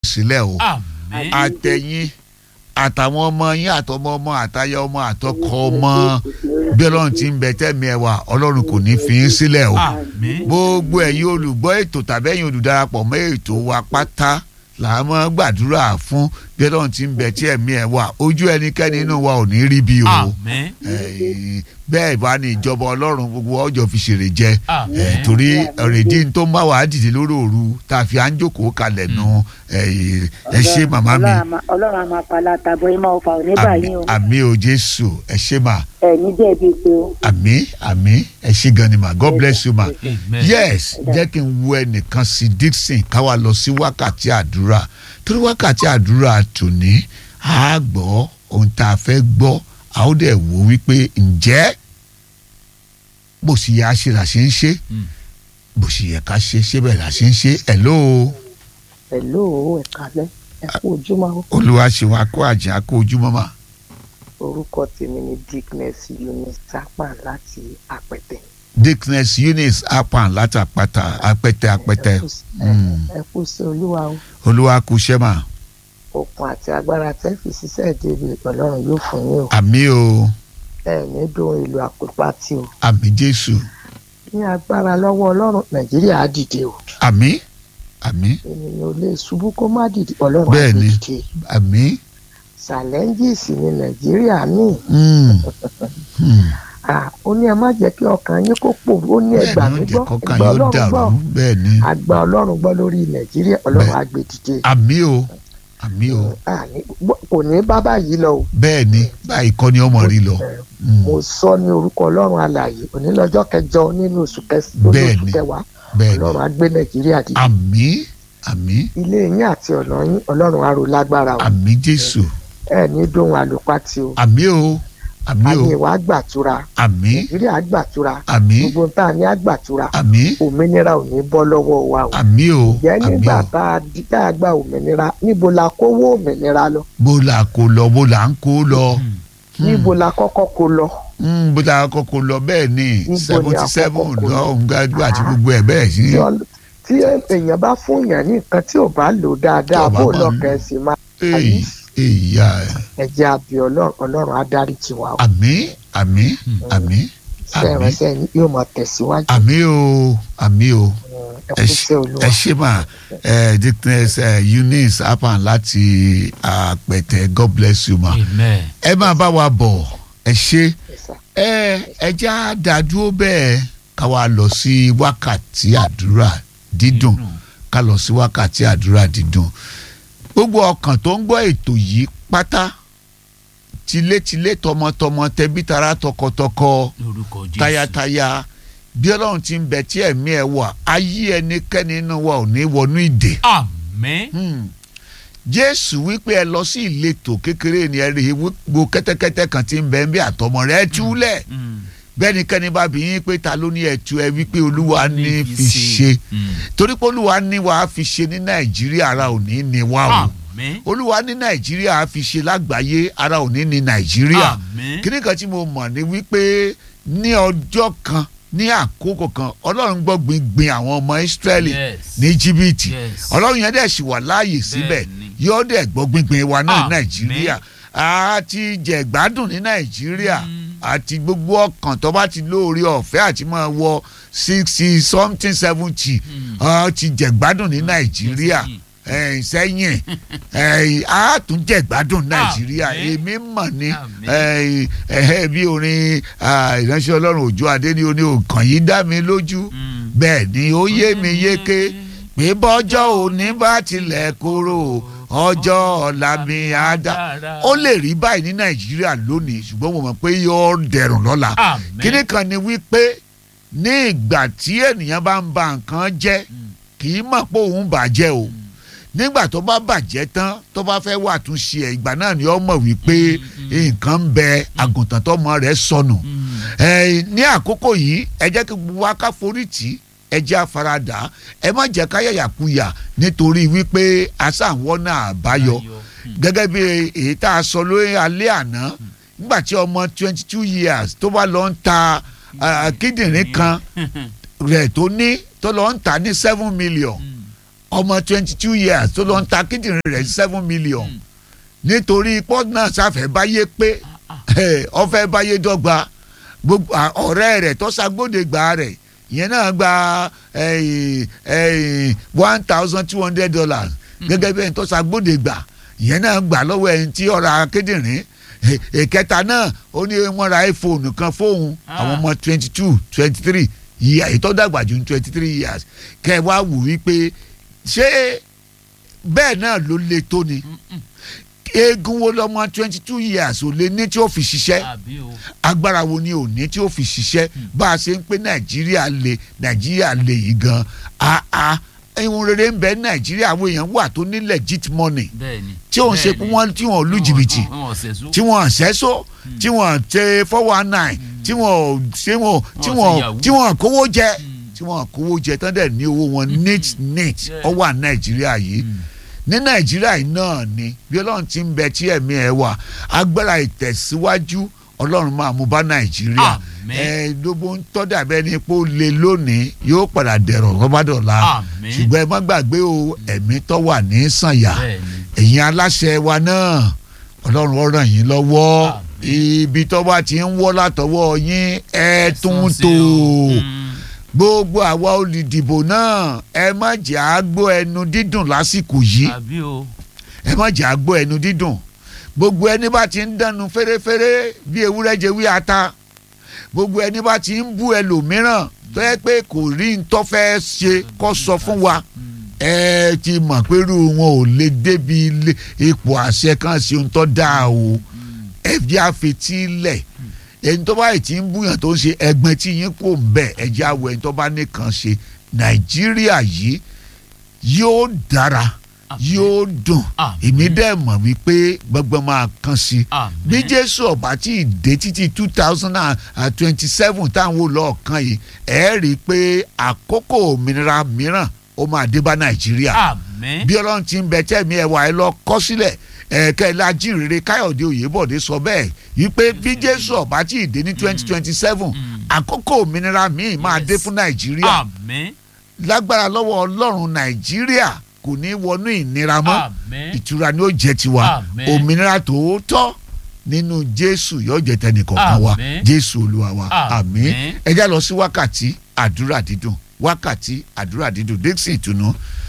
sílẹ̀ o àmín àtẹ̀yìn àtàwọn ọmọ yín àtọmọ ọmọ àtayá ọmọ àtọkọ ọmọ bí ọlọ́run ti ń bẹ tẹ́mi ẹ̀ wá ọlọ́run kò ní fi yín sílẹ̀ o àmín gbogbo ẹ̀yin olùgbọ́ ètò tàbẹ́yìn olùdarapọ̀ mọ́ ètò wa pátá là á mọ́ gbàdúrà fún bí ọlọ́run ti ń bẹ tí ẹ̀mí ẹ̀ wá ojú ẹnikẹ́ni inú wa ò ní rí bí o àmín Eh, bẹ́ẹ̀ bá ní ìjọba ọlọ́run gbogbo ọjọ́ fi ṣèrè jẹ àmín Eh, torí ọ̀rẹ́dì tó ń bá wàá dìde lórí òru tá a fi à ń jókòó kalẹ̀ nu eh, ẹ ṣé màmá mi Ọlọ́run a máa- ọlọ́run a máa pala tàbọ̀ ẹ máa fà ọ́ ní báyìí o àmì o jésù ẹ ṣé mà ẹ ní jẹ̀bi pé o. àmì àmì ẹ ṣé gan ni mà god bless you ma amen yes jẹ́ kí n wo ẹnìkan sí dixon káwa lọ sí wákàtí àdúrà torí wákàtí àdúrà tòní a gbọ́ ohun tá a fẹ́ gbọ́ a ó dẹ̀ wò wípé ǹjẹ́ bó sì yẹ àṣẹ là ṣe ń ṣe Mm. bó sì yẹ ká ṣe ṣé bẹ́ẹ̀ là ṣe ń ṣe hello pẹ̀lú ẹ̀ka lẹ́ ẹ kú ojúmọ́ o. olúwa ṣe wa kó àjà kó ojúmọ́ mà orúkọ tèmi ni dickness eunice sápà láti àpẹtẹ. dickness eunice apan látàpàtà apẹtẹ apẹtẹ Ẹ kú sí- Mm. ẹ kú sí olúwa o olúwa kú ṣẹ́ mà okun àti agbára tẹ́ fi ṣiṣẹ́ ìdèbè ọlọ́run yóò fún yín o àmì o ẹ ní dùn ìlú àpòpá tí o àmì jésù ní agbára lọ́wọ́ ọlọ́run nàìjíríà á dìde o àmì àmì ènìyàn ò lè ṣubú kó má dìde ọlọ́run á Bẹ́ẹ̀ gbé ni. dìde àmì. challenges ní nàìjíríà ní Mm. Mm. à ó ní ẹ má jẹ́ kí ọkàn yín kó pò ó ní ẹgbà bẹ́ẹ̀ mi ni ó gbọ́ jẹ́ kọ́kàn ẹgbà yóò ọlọ́run gbọ́ dàrú bẹ́ẹ̀ ni àgbà ọlọ́run gbọ́ lórí nàìjíríà ọlọ́run Bẹ́ẹ̀. á gbé dìde àmì o àmì o àní kò ní bá báyìí lọ o bẹ́ẹ̀ ni báyìí kọ́ ni ọmọ rí lọ. Mm. mo sọ ní orúkọ ọlọ́run alààyè onílọ́jọ́ kẹjọ nínú oṣù kẹs- lórí Bẹ́ẹ̀ oṣù ni. kẹwàá bẹ́ẹ̀ ni ọlọ́run á gbé nàìjíríà dìde àmì àmì ilé yín àti ọ̀nà yín ọlọ́run á rò lágbára o àmì jésù ẹ ní dóhun àlùpàtì o àmì o àmì o àmì ìwà àgbàtura àmì nàìjíríà àgbàtura àmì gbogbo tá a ní àgbàtura àmì òmìnira ò ní bọ́ lọ́wọ́ wa o àmì o jẹ́ àmì nígbà o tá a di tá a gba òmìnira níbo la kówó òmìnira lọ bó la kó lọ bó la ń kó lọ níbo la kọ́kọ́ kó lọ Mm, bó la kọ́kọ́ lọ bẹ́ẹ̀ ni Níbo ni seventy seven àkọ́kọ́ kó lọ lọ? gbàgbọ́ àti gbogbo ẹ̀ bẹ́ẹ̀ sí. tí ọl- tí èèyàn bá fún yàn ní nǹkan tí ò bá lò dáadáa Tí ò bá bó mọ̀ lọ ní- kẹsì máa èyí èyí ẹjẹ àbí ọlọ́run ọlọ́run á dárí tiwa o àmì àmì àmì àmì sẹrẹsẹ yóò máa tẹ̀síwájú àmì o àmì o. ẹ kú sí olúwa ẹ ṣe mà ẹ dickness ẹ eunice apan láti àpẹtẹ god bless you ma amen ẹ máa bá wa bọ̀ ẹ ṣe Yes, sir. ẹ ẹ já dádúró bẹ́ẹ̀ ká wa lọ sí wákàtí àdúrà dídùn ká lọ sí wákàtí àdúrà dídùn gbogbo ọkàn tó ń gbọ́ ètò yìí pátá tilétilé tọmọtọmọ tẹbítara tọkọtọkọ lórúkọ jésù tayataya bí ọlọ́run ti ń bẹ tí ẹ̀mí ẹ̀ wà ayé ẹnikẹ́ni nínú wa ò ní wọnú ìdè. àmín Hmm. jésù wípé ẹ lọ sí ìletò kékeré ni ẹ rí i gbogbo kẹ́tẹ́kẹ́tẹ́ kan tí ń bẹ ń bí àtọmọ rẹ̀ ẹ túlẹ̀ Mm. bẹ́nikẹ́ni bá bí yín pé ta ló ní ẹ̀tú ẹ wípé olúwa ní Ní fi fi ṣe ṣe. Mm. torí pé olúwa ní wàá fi ṣe ní nàìjíríà ara ò ní ní wá o àmín olúwa ní nàìjíríà á fi ṣe lágbàáyé ara ò ní ní nàìjíríà àmín kíní kan tí mo mọ̀ ni wípé ní ọjọ́ kan ní àkókò kan ọlọ́run gbọ́ gbingbin àwọn ọmọ ìsírẹ́lì Yes. ní jìbìtì Yes. ọlọ́run yẹn dẹ̀ sì wà láàyè síbẹ̀ Bẹ́ẹ̀ni. yóò dẹ̀ gbọ́ gbingbin wa náà ní Àmín. nàìjíríà àti jẹ̀gbádùn ní nàìjíríà àti gbogbo ọkàn tó bá ti lóore ọ̀fẹ́ àti máa wọ sixty something seventy ti jẹ̀gbádùn ní nàìjíríà ẹ̀ẹ́n sẹ́yìn ẹ̀ẹ́n á tún jẹ̀gbádùn nàìjíríà Àmín. èmi mọ̀ ní Àmín. ẹ̀ẹ́n ẹ̀ẹ́ bí orin ah, ìránṣẹ́ ọlọ́run òjò adé ní oní òkàn yìí dá mi lójú Mm. bẹ́ẹ̀ ni ó yé mi yéké pé bọ́jọ́ òní bá tilẹ̀ kúrò ọjọ́ ọ̀la mi á dá ó lè rí báyìí ní nàìjíríà lónìí ṣùgbọ́n mo mọ̀ pé yóò dẹrùn lọ́la Àmín. kíní kan ni wípé ní ìgbà tí ènìyàn bá ń ba nǹkan jẹ́ kì í mọ̀ pé òun bàjẹ́ o nígbà tó bá bàjẹ́ tán tó bá fẹ́ wà tún ṣe ẹ̀ ìgbà náà ni ó mọ̀ wípé nǹkan ń bẹ àgùntàn tọmọ rẹ̀ sọnù ẹ ní àkókò yìí ẹ jẹ́ kí gbogbo wa ká forí tì í ẹ jẹ́ àfaradà ẹ má jẹ́ ká yàyàkuyà nítorí wípé aṣáwọn náà àbáyọ gẹ́gẹ́ bí èyí tá a sọ lórí alẹ́ àná nígbà tí ọmọ twenty two years tó bá lọ ń ta ah, kíndìnrín kan rẹ̀ tó ní tó lọ ń ta ní seven million ọmọ twenty two years tó lọ ń ta kíndìnrín rẹ̀ seven million Mm. nítorí pọ́ọ̀tù náà sáfẹ́ báyé pé ọfẹ́ báyé dọ́gba gbogbo à- ọ̀rẹ́ rẹ̀ tó ṣàgbọ́dẹ̀gbà rẹ̀ ìyẹn náà gba one thousand two hundred dollars gẹ́gẹ́ bí ẹni tó ṣàgbọ́dẹ̀gbà ìyẹn náà gbà lọ́wọ́ ẹni tí ọ̀rọ̀ akédìrín ìkẹta náà ó ní wọ́n ra iphone kan fóun Ah. àwọn ọmọ twenty two twenty three ìyá ètò dàgbà ju twenty three years kẹ́ ẹ wá wù wípé ṣé bẹ́ẹ̀ náà ló le tó ni eegun wo lọmọ twenty two years ò lè ní tí ó fi ṣiṣẹ́ àbí o agbára wo ni ò ní tí ó fi ṣiṣẹ́ bá a ṣe ń pé nàìjíríà le nàìjíríà le yìí gan aa ihun rere ń bẹ nàìjíríà àwọn èèyàn wà tó ní legit money bẹ́ẹ̀ ni tí òun ṣe pé wọ́n tí wọ́n lu jìbìtì wọn ò sẹ̀só tí wọ́n ṣẹ́só tí wọ́n ṣe four one nine tí wọ́n ṣe wọ́n tí Wọ́n ṣe wọ́n yahoo. tí wọ́n kówó jẹ Mm. tí wọ́n kówó jẹ tán dẹ̀ ní owó wọn neat neat Yeah. ó wà nàìjíríà yìí ní nàìjíríà yìí náà ni bí ọlọ́run ti ń bẹ tí ẹ̀mí ẹ̀ wà agbára ìtẹ̀síwájú ọlọ́run máa mú bá nàìjíríà Àmín. ẹ gbogbo ń tọ́ dàbẹ́ ni pé ó le lónìí yóò padà dẹ̀rọ̀ rọ́bàdọ̀la Àmín. ṣùgbọ́n ẹ má gbàgbé o ẹ̀mí tó wà ní sànyà bẹ́ẹ̀ ni ẹ̀yin aláṣẹ wa náà ọlọ́run ó ràn yín lọ́wọ́ Àmín. ibi tó bá ti ń wọ́ látọwọ́ yín ẹ tún Ẹ̀sùn sí tò o. Mm. gbogbo àwa olùdìbò náà ẹ má jẹ́ àgbọ̀ ẹnu dídùn lásìkò yìí àbí o ẹ má jẹ́ àgbọ̀ ẹnu dídùn gbogbo ẹni bá ti ń dánu fẹ́rẹ́fẹ́rẹ́ bí ewúrẹ́ jẹ wí ata gbogbo ẹni bá ti ń bú ẹlòmíràn tó yẹ pé kò rí ń tọ́ fẹ́ ṣe kó sọ fún wa ẹ ti mọ̀ pé irú wọn ò lè débi ilé ipò àṣẹ kan ṣe ohun tó dáa o ẹ jẹ́ àfetílẹ̀ ẹni tó bá yìí ti ń búyàn tó ń ṣe ẹgbẹ́ tí yín kò ń bẹ̀ ẹ jẹ́ àwọ̀ ẹni tó bá nìkan ṣe nàìjíríà yìí yóò dára Àmín. yóò dùn Àmín. èmi dẹ̀ mọ̀ wípé gbọ́ngbọ́n máa kàn sí i Àmín. bí jésù ọba tí ì dé títí two thousand and twenty seven táwọn olóòkan yìí ẹ rí i pé àkókò òmìnira mìíràn ó máa dé bá nàìjíríà àmín bí ọlọ́run ti ń bẹ tẹ̀mí ẹwà ẹ lọ kọ́ sílẹ̀ ẹ̀ẹ́kẹ́ lájírere káyọ̀dé òyìnbọ̀dé sọ bẹ́ẹ̀ wípé bí jésù ọba tí ì dé ní twenty twenty seven àkókò òmìnira míì máa Yes. dé fún nàìjíríà àmín lágbára lọ́wọ́ ọlọ́run nàìjíríà kò ní wọnú ìnira mọ́ àmín ìtura ni ó jẹ́ tiwa Àmín. òmìnira tòótọ́ nínú jésù yóò jẹ́ tẹnìkọ̀ọ̀kan wa Àmín. jésù olúwa wa àmín Àmín. ẹ já lọ sí wákàtí àdúrà dídùn wákàtí àdúrà dídùn dixon ìtùnú